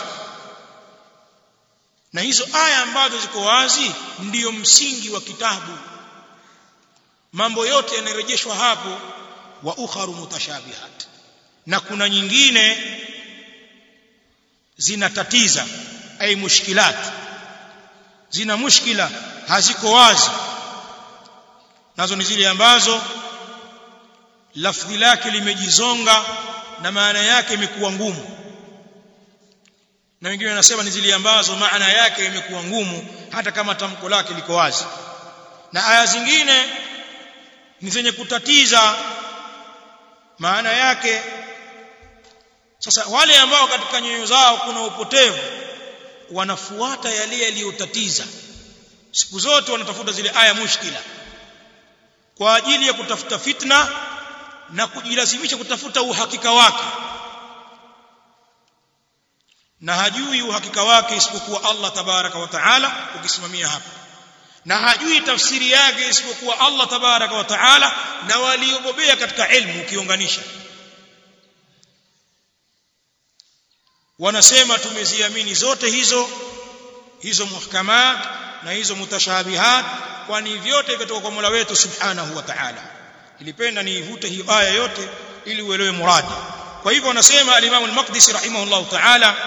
na hizo aya ambazo ziko wazi ndiyo msingi wa kitabu mambo yote yanarejeshwa hapo wa ukharu mutashabihat na kuna nyingine zinatatiza ay mushkilat zina mushkila haziko wazi nazo ni zile ambazo lafdhi lake limejizonga na maana yake imekuwa ngumu na wengine wanasema ni zile ambazo maana yake imekuwa ngumu hata kama tamko lake liko wazi na aya zingine ni zenye kutatiza maana yake sasa wale ambao katika nyoyo zao kuna upotevu wanafuata yale yaliyotatiza siku zote wanatafuta zile aya mushkila kwa ajili ya kutafuta fitna na kujilazimisha kutafuta uhakika wake na hajui uhakika wake isipokuwa Allah tabaraka wa taala ukisimamia hapa na hajui tafsiri yake isipokuwa Allah tabaraka wa taala na waliobobea katika ilmu ukiunganisha wanasema tumeziamini zote hizo hizo muhkamat na hizo mutashabihat kwani vyote vitoka kwa Mola wetu subhanahu wa ta'ala ilipenda niivute hiyo aya yote ili uelewe muradi kwa hivyo wanasema al-Imam al-Maqdisi rahimahullah ta'ala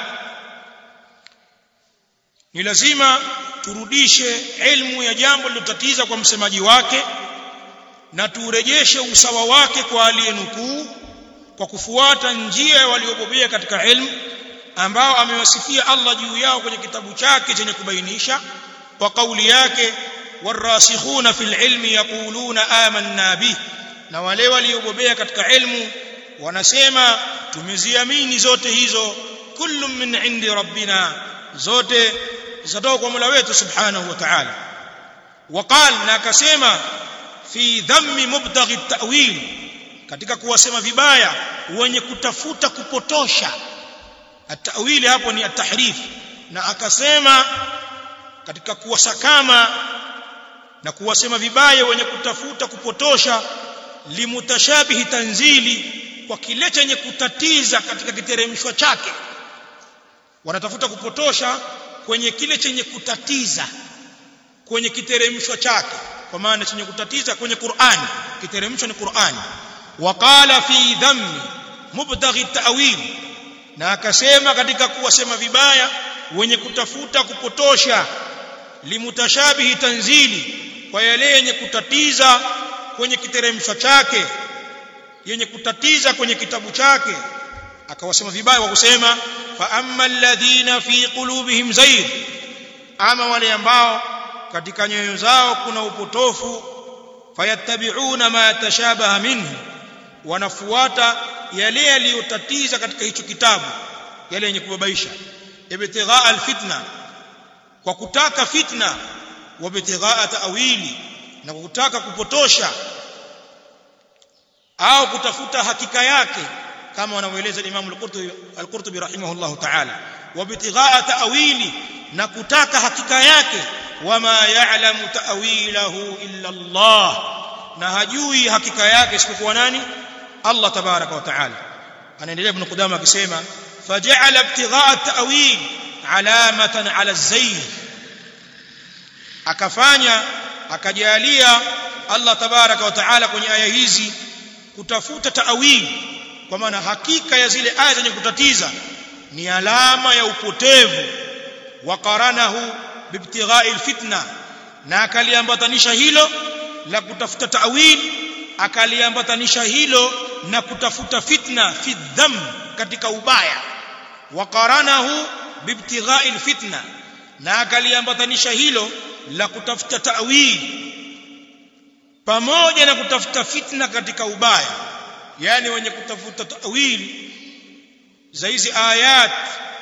ni lazima turudishe ilmu ya jambo lilotatiza kwa msemaji wake na turejeshe usawa wake kwa aliyenukuu kwa kufuata njia waliobobea katika ilmu ambao amewasifia Allah juu yao kwenye kitabu chake chenye kubainisha kwa kauli yake warasikhuna fil ilmi yaquluna amanna bih na wale waliobobea katika ilmu wanasema tumeziamini zote hizo kullu min indi rabbina zote zatoka kwa Mola wetu subhanahu wa ta'ala waqal na akasema fi dhammi mubtaghi at-ta'wil katika kuwasema vibaya wenye kutafuta kupotosha at-ta'wili hapo ni at-tahrif na akasema katika kuwasakama na kuwasema vibaya wenye kutafuta kupotosha limutashabihi tanzili kwa kile chenye kutatiza katika kiteremshwa chake wanatafuta kupotosha kwenye kile chenye kutatiza kwenye kiteremshwa chake kwa maana chenye kutatiza kwenye Qur'ani kiteremshwa ni Qur'ani waqala fi dhammi mubtaghi ta'wil na akasema katika kuwasema vibaya wenye kutafuta kupotosha limutashabihi tanzili kwa yale yenye kutatiza kwenye kiteremsho chake yenye kutatiza kwenye kitabu chake akawasema vibaya kwa kusema fa amma alladhina fi qulubihim zayg ama wale ambao katika nyoyo zao kuna upotofu fayattabi'una ma tashabaha minhu wanafuata yale yaliyotatiza katika hicho kitabu yale yenye kubabaisha ibtigha alfitna kwa kutaka fitna wa ibtigha ta'wili na kwa kutaka kupotosha au kutafuta hakika yake kama wanavyoeleza Imam al-Qurtubi al-Qurtubi rahimahullahu ta'ala wa ibtigha ta'wili na kutaka hakika yake wama ya'lamu ta'wilahu illa Allah na hajui hakika yake isipokuwa nani Allah tabaraka wa ta'ala anaendelea ibn Qudama akisema faja'ala ibtigha ta'wil alamatan 'ala az-zayg akafanya akajalia Allah tabaraka wa ta'ala kwenye aya hizi kutafuta ta'wil kwa maana hakika ya zile aya zenye kutatiza ni alama ya upotevu wa qaranahu bibtighai alfitna na akaliambatanisha hilo la kutafuta ta'wil akaliambatanisha hilo na kutafuta fitna fi dham katika ubaya wa qaranahu bibtighai alfitna na akaliambatanisha hilo la kutafuta ta'wil pamoja na kutafuta fitna katika ubaya yani wenye kutafuta ta'wil za hizi ayat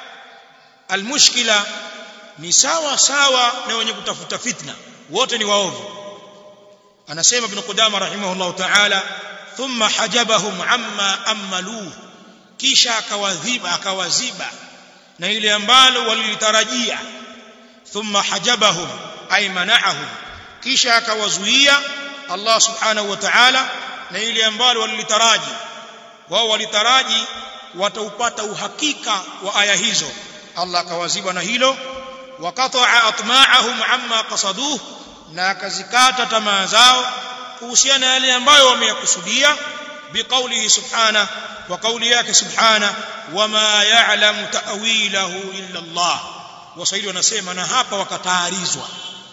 almushkila ni sawa sawa na wenye kutafuta fitna wote ni waovu anasema ibn Qudama rahimahullah ta'ala thumma hajabahum amma amaluhu kisha akawadhiba akawaziba na ile ambalo walilitarajia thumma hajabahum ay mana'ahum kisha akawazuia Allah subhanahu wa ta'ala na ile ambalo walilitaraji wao walitaraji wataupata uhakika wa aya hizo Allah akawaziba na hilo waqata'a atma'ahum amma qasaduhu na akazikata tamaa zao kuhusiana na yale ambayo wameyakusudia biqaulihi subhana wa qauli yake subhana wama ya'lamu ta'wilahu illa Allah waswahili wanasema na hapa wakataarizwa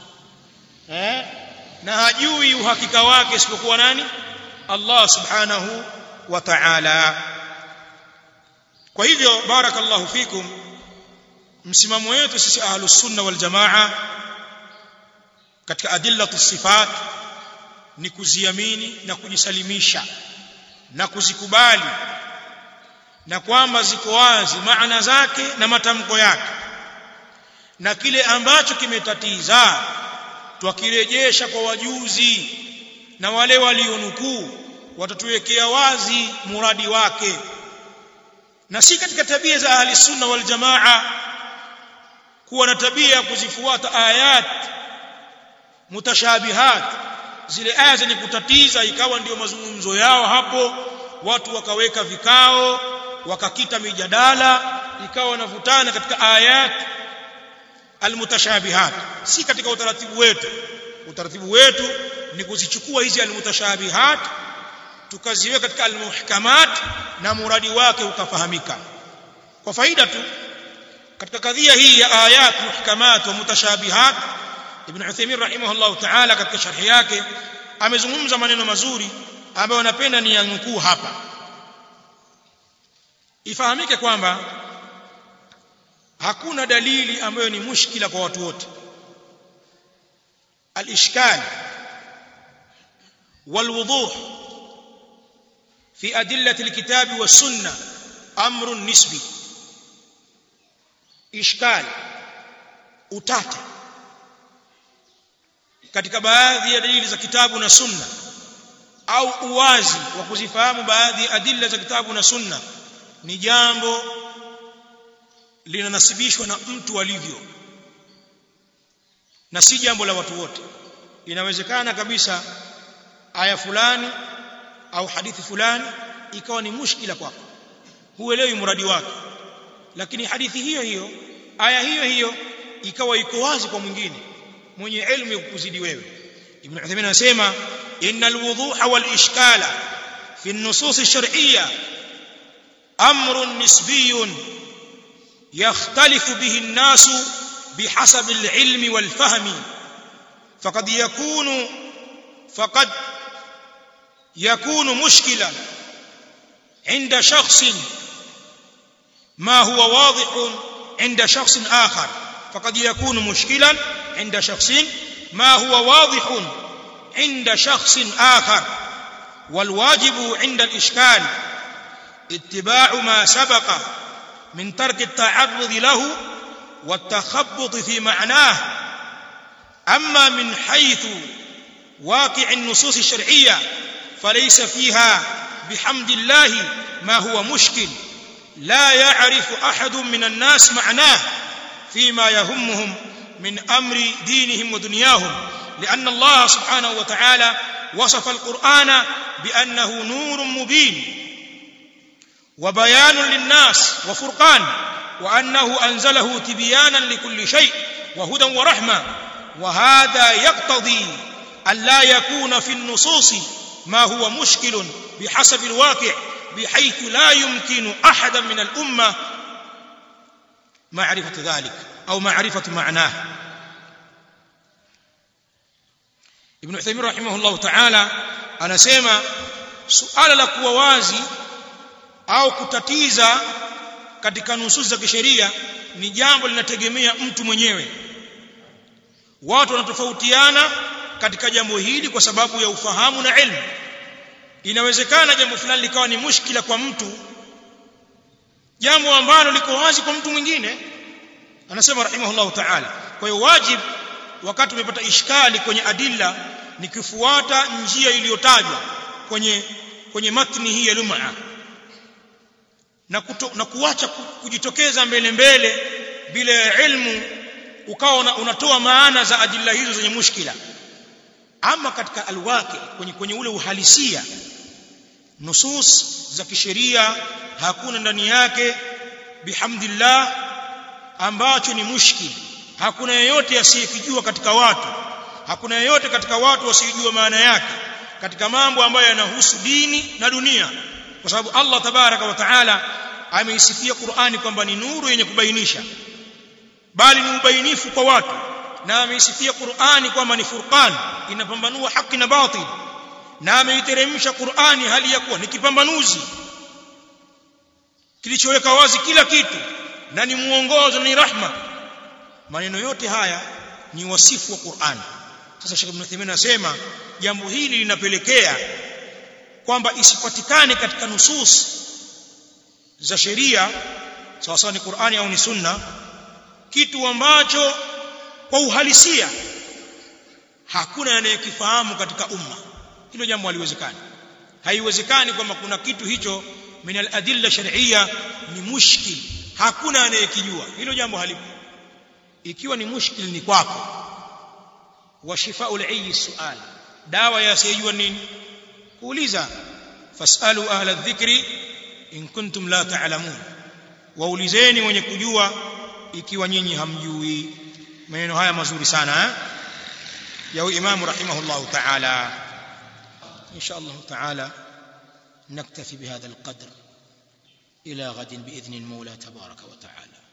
eh na hajui uhakika wake isipokuwa nani Allah subhanahu wa ta'ala kwa hivyo barakallahu fikum msimamo wetu sisi ahlus sunna wal jamaa katika adillatu sifat ni kuziamini na kujisalimisha na kuzikubali na kwamba ziko wazi maana zake na matamko yake na kile ambacho kimetatiza twakirejesha kwa wajuzi na wale walionukuu watatuwekea wazi muradi wake na si katika tabia za ahli sunna wal jamaa kuwa na tabia ya kuzifuata ayat mutashabihat zile aya zenye kutatiza ikawa ndio mazungumzo yao hapo watu wakaweka vikao wakakita mijadala ikawa wanavutana katika ayat almutashabihat si katika utaratibu wetu utaratibu wetu ni kuzichukua hizi almutashabihat tukaziweka katika almuhkamat na muradi wake ukafahamika kwa faida tu katika kadhia hii ya ayat muhkamat wa mutashabihat ibn Uthaymeen rahimahullah ta'ala katika sharhi yake amezungumza maneno mazuri ambayo napenda ni yanukuu hapa ifahamike kwamba hakuna dalili ambayo ni mushkila kwa watu wote الاشكال والوضوح في ادله الكتاب والسنه امر نسبي اشكال utata katika baadhi ya dalili za kitabu na sunna au uwazi wa kuzifahamu baadhi ya adilla za kitabu na sunna ni jambo linanasibishwa na mtu alivyo na si jambo la watu wote inawezekana kabisa aya fulani au hadithi fulani ikawa ni mushkila kwako huelewi mradi wake lakini hadithi hiyo hiyo aya hiyo hiyo ikawa iko wazi kwa mwingine mwenye elimu ya kukuzidi wewe ibn Uthaymeen anasema innal wuduha wal ishkala fi an-nusus ash-shar'iyya امر نسبي يختلف به الناس بحسب العلم والفهم فقد يكون فقد يكون مشكلا عند شخص ما هو واضح عند شخص آخر فقد يكون مشكلا عند شخص ما هو واضح عند شخص آخر والواجب عند الإشكال اتباع ما سبق من ترك التعرض له والتخبط في معناه أما من حيث واقع النصوص الشرعية فليس فيها بحمد الله ما هو مشكل لا يعرف أحد من الناس معناه فيما يهمهم من أمر دينهم ودنياهم لأن الله سبحانه وتعالى وصف القرآن بأنه نور مبين وبيان للناس وفرقان وأنه أنزله تبيانا لكل شيء وهدى ورحمة وهذا يقتضي أن لا يكون في النصوص ما هو مشكل بحسب الواقع بحيث لا يمكن أحدا من الأمة معرفة ذلك أو معرفة معناه ابن عثيمين رحمه الله تعالى anasema suala la kuwa wazi au kutatiza katika nususi za kisheria ni jambo linategemea mtu mwenyewe watu wanatofautiana katika jambo hili kwa sababu ya ufahamu na elimu inawezekana jambo fulani likawa ni mushkila kwa mtu jambo ambalo liko wazi kwa mtu mwingine anasema rahimahullahu ta'ala kwa hiyo wajib wakati umepata ishkali kwenye adilla ni kufuata njia iliyotajwa kwenye kwenye matni hii ya lum'a na, kuto, na kuacha kujitokeza mbele mbele bila ilmu ukawa unatoa maana za adilla hizo zenye mushkila ama katika alwaqi kwenye, kwenye ule uhalisia nusus za kisheria hakuna ndani yake bihamdillah ambacho ni mushkil hakuna yeyote asiyekijua katika watu hakuna yeyote katika watu wasiyojua maana yake katika mambo ambayo yanahusu dini na dunia kwa sababu Allah tabaraka wa taala ameisifia Qur'ani kwamba ni nuru yenye kubainisha bali ni ubainifu kwa watu na ameisifia Qur'ani kwamba ni furqan inapambanua haki na batil na ameiteremsha Qur'ani hali ya kuwa ni kipambanuzi kilichoweka wazi kila kitu na ni muongozo na ni rahma maneno yote haya ni wasifu wa Qur'an sasa Sheikh Ibn Uthaymeen anasema jambo hili linapelekea kwamba isipatikane katika nusus za sheria sawa sawa ni Qur'ani au ni sunna kitu ambacho kwa uhalisia hakuna anayekifahamu katika umma hilo jambo haliwezekani haiwezekani kwamba kuna kitu hicho min al-adilla shar'iyya ni mushkil hakuna anayekijua hilo jambo halipo ikiwa ni mushkil ni kwako wa shifaa'ul ayyi su'al dawa ya asiyejua nini kuuliza fasalu ahla dhikri in kuntum la ta'lamun waulizeni wenye kujua ikiwa nyinyi hamjui maneno haya mazuri sana eh? ya imam rahimahullah ta'ala insha Allah ta'ala نكتفي بهذا القدر إلى غد بإذن المولى تبارك وتعالى